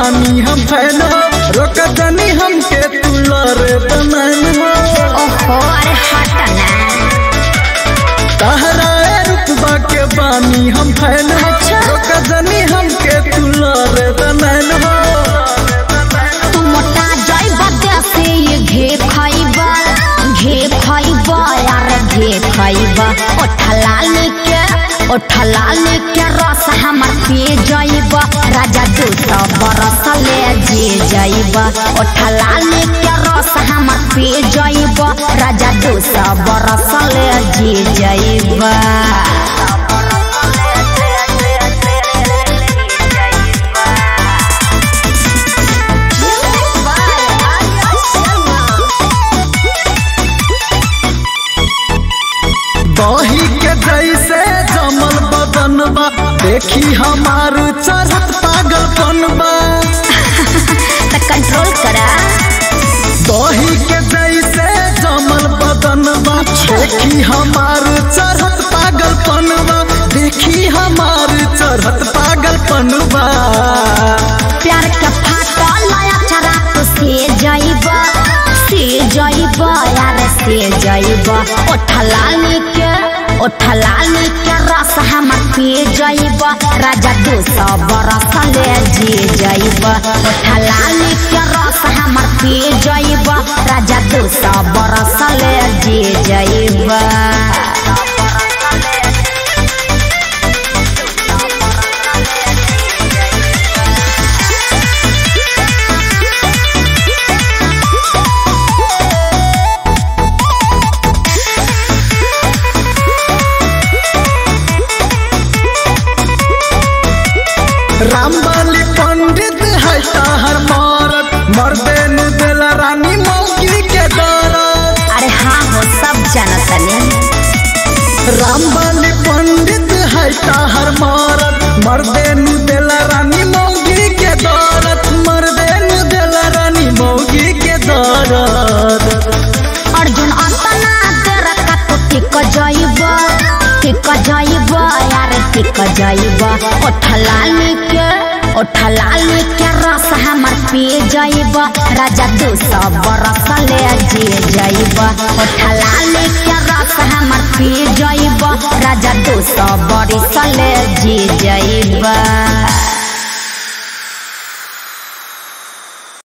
बानी हम फैन हो रोक जनी हमके तू लरे बनन हो ओहो अरे हट ना तहरा रुतबा के बानी हम फैन हो अच्छा। रोक जनी हमके तू लरे बनन हो तू मोटा जाइबा देसे ये घे खाइबा घे खाइबा यार घे खाइबा ओठलाल के ओठलाल के रस हमर पी जाइबा राजा दू सौ बरस ले जे जाइबा ओठलाल के रस हमर पी जाइबा राजा दू सौ बरस ले जे जाइबा दही के जैसे जमल बदन बा देखी हमार चढ़त पागलपन बा तो कंट्रोल करा दही के जैसे जमल बदन बा देखी हमार चढ़त पागलपन बा देखी हमार चढ़त पागलपन बा प्यार के फाटल नया चरा तो से जाइबा से जाइबा यार से जाइबा ओठलाल के ओठलाल के रस हमर पी जाइबा राजा दू सौ बरस ले जी जाइबा ओठलाल के रस हमर पी जाइबा राजा दू सौ बरस ले जी जाइबा रामबाली पंडित है ताहर मारत मर्दे नु दिल रानी मौगी के दरद अरे हाँ हो सब जानतनी रामबाली पंडित है ताहर मारत मर्दे नु दिल रानी मौगी के दरद मर्दे नु दिल रानी मौगी के दरद अर्जुन अंतना तेरा का तो टिक जाइबा टिक जाइबा यार टिक जाइबा ओठलाल के ओठलाल के रस हमर पी जाइबा राजा दू सौ बरस ले जी जाइबा ओठलाल के रस हमर पी जाइबा राजा दू सौ बरस ले जी